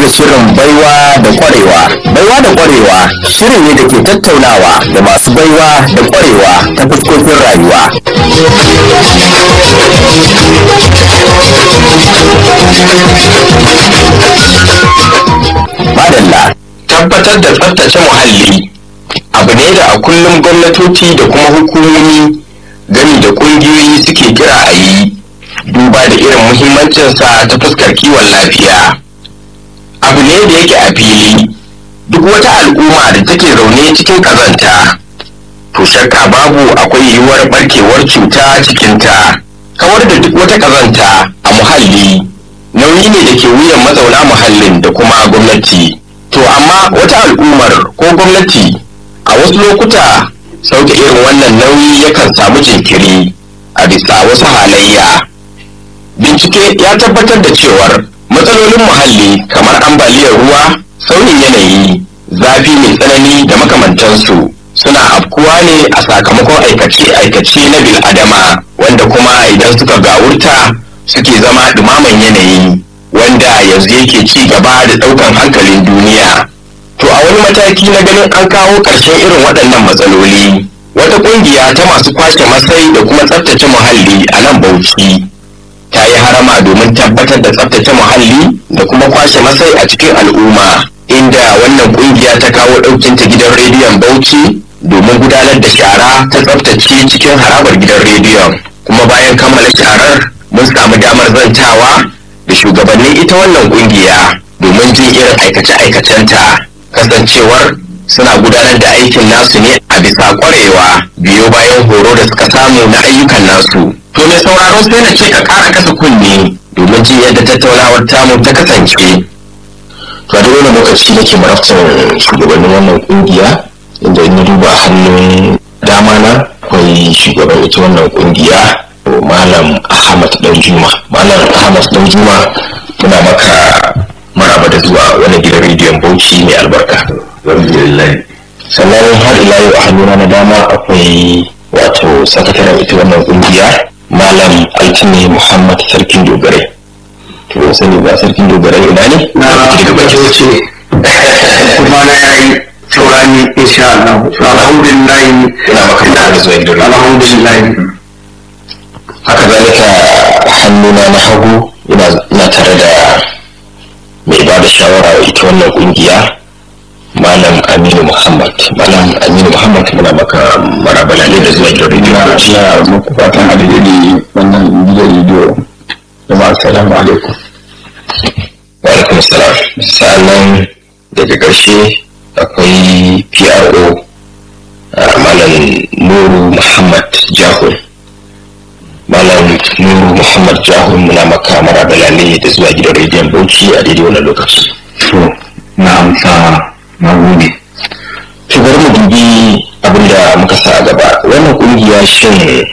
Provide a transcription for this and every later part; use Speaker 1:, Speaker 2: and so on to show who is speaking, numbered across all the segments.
Speaker 1: da shirin baiwa da kwarewa. Baiwa da kwarewa shiri ne da ke tattaunawa da masu baiwa da kwarewa ta fuskokin rayuwa. Madalla.
Speaker 2: tabbatar da tsaftace muhalli abu ne da a kullum gwamnatoci da kuma hukumomi gami da kungiyoyi suke kira a yi duba da irin muhimmancinsa ta fuskar kiwon lafiya abu ne da yake a fili duk wata al'umma da take zaune cikin kazanta to shakka babu akwai yiwuwar barkewar cuta cikinta kawar da duk wata kazanta a muhalli nauyi ne da ke wuyan mazauna muhallin da kuma gwamnati to amma wata al'ummar ko gwamnati a wasu lokuta sauke irin wannan nauyi yakan samu jinkiri a bisa wasu halayya bincike ya tabbatar da cewar matsalolin muhalli kamar ambaliyar ruwa sauyin yanayi zafi mai tsanani da makamantansu suna afkuwa ne a sakamakon aikace-aikace na bil'adama wanda kuma idan suka gawurta suke zama dumaman yanayi wanda yanzu yake ci gaba da ɗaukan hankalin duniya to a wani mataki na ganin an kawo ƙarshen irin waɗannan matsaloli wata ƙungiya ta masu kwashe masai da kuma tsaftace muhalli a nan bauchi ta yi harama domin tabbatar da tsaftace muhalli da kuma kwashe masai a cikin al'umma inda wannan ƙungiya ta kawo ɗaukinta gidan rediyon bauchi domin gudanar da shara ta tsaftace cikin harabar gidan rediyon kuma bayan kammala sharar mun samu damar zantawa da shugabannin ita wannan ƙungiya domin jin irin aikace-aikacenta kasancewar suna gudanar da aikin nasu ne a bisa kwarewa biyo bayan horo da suka samu na ayyukan nasu to mai sauraro sai na ce ka kara kasa kunne domin jin yadda tattaunawar tamu ta kasance
Speaker 1: to a duk wani lokaci nake marabtar shugabannin wannan kungiya inda in na duba hannun dama na akwai shugaban ita wannan kungiya malam ahmad danjuma malam ahmad danjuma muna maka maraba da zuwa wani gidan rediyon bauchi mai albarka sannan har ila yau a hannuna na dama akwai wato sakataren ita wannan kungiya malam altine muhammad sarkin dogare to sani ba sarkin dogare ina ne
Speaker 3: na daga baki wuce kuma na yayi saurani insha Allah alhamdulillah
Speaker 1: ina maka maraba da zuwa gidan rediyo
Speaker 3: alhamdulillah
Speaker 1: haka zalika hannuna na hagu ina tare da mai ba da shawara wa ita wannan kungiya malam aminu muhammad malam aminu muhammad muna maka marabala ne da zuwa gidan rediyo
Speaker 3: ina muku fatan alheri wannan gidan rediyo jama'a assalamu alaikum
Speaker 1: wa alaikum salam sa'annan daga ƙarshe akwai pro malam nuru muhammad jahun malam nuru muhammad jahun muna maka marabala ne da zuwa gidan rediyon bauchi a daidai wannan lokaci
Speaker 3: to na amsa na gode
Speaker 1: to bari mu dubi abinda muka sa a gaba wannan kungiya shin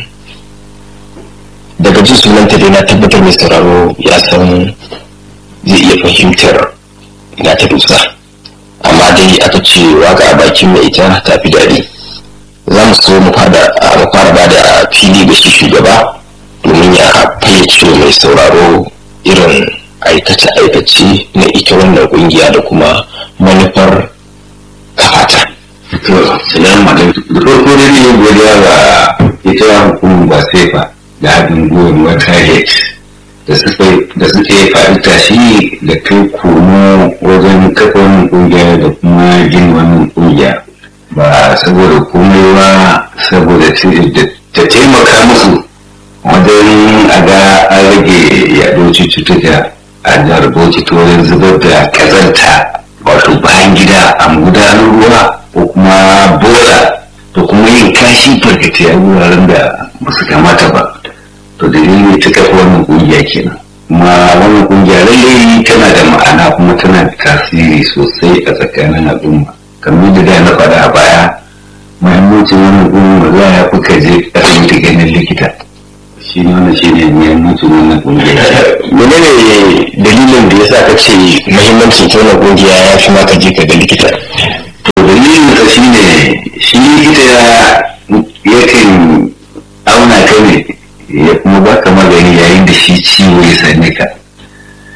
Speaker 1: daga jin sunanta dai na tabbatar mai sauraro ya san zai iya fahimtar ina ta dusa amma dai aka ce waka a bakin mai ita ta fi daɗi za mu so mu fara ba da fili ga shi shugaba domin ya fayyace mai sauraro irin aikace-aikace na ita wannan kungiya da kuma manufar kafata.
Speaker 4: to salamu alaikum da farko dai ne godiya ga ita hukumar ba sefa da haɗin gwiwar wata da suka da suke faɗi tashi da kai komo wajen kafa wannan ƙungiya da kuma gina wannan ƙungiya ba saboda komai ba saboda ta taimaka musu wajen a ga an rage yaɗo cututtuka a jihar bauchi ta wajen zubar da ƙazanta wato bayan gida a gudanar ruwa ko kuma bola da kuma yin kashi farkace a wuraren da ba su kamata ba to dalilin ta kafa wannan kungiya kenan kuma wannan kungiya lallai tana da ma'ana kuma tana da tasiri sosai a tsakanin al'umma kamar da da na faɗa a baya muhimmancin wannan kungiya za ya fi ka je asibiti ganin likita shi ne wannan shi ne muhimmancin wannan kungiya
Speaker 1: menene dalilin da ya sa ka ce muhimmancin ta wannan kungiya ya fi maka je ka ga likita
Speaker 4: to dalilin ka shi ne shi likita yakan auna ka ne ya kuma baka magani yayin da shi ciwo ya same ka to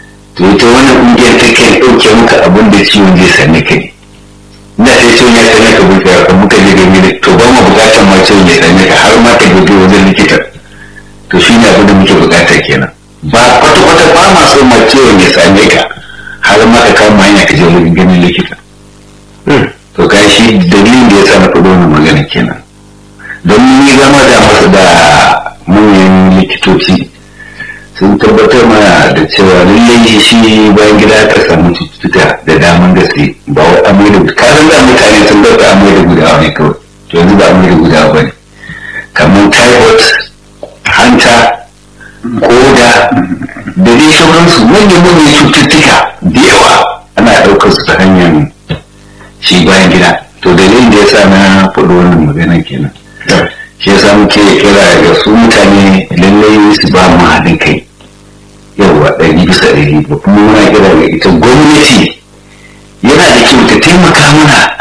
Speaker 4: to ita wannan ƙungiyar ta kan ɗauke muka abin da ciwon zai same ka ne da sai ciwon ya same ka buka ka muka je gani ne to ba mu bukatar ma ciwon ya same ka har ma ka gobe wajen likita to shi ne abin da muke bukata kenan ba kwata-kwata ba ma so ma ciwon ya same ka har ma ka kama hanya ka je wajen ganin likita to ka shi dalilin da ya sa na faɗo wannan magana kenan don ni zama da masu da manyan likitoci sun tabbatar mana da cewa lallai shi bayan gida ka samu cututtuka da daman gaske ba wai amai da kasan da mutane sun dauka amai da gudawa ne kawai to yanzu ba amai da gudawa ba ne kamar typhoid hanta koda da dai sauransu manyan manyan cututtuka da yawa ana ɗaukar su ta hanyar shi bayan gida to dalilin da ya sa na faɗo wannan magana kenan shi yasa muke kira ga su mutane lallai su ba mu haɗin kai yawwa ɗari bisa ɗari da kuma muna kira ga ita gwamnati yana da kyau ta taimaka mana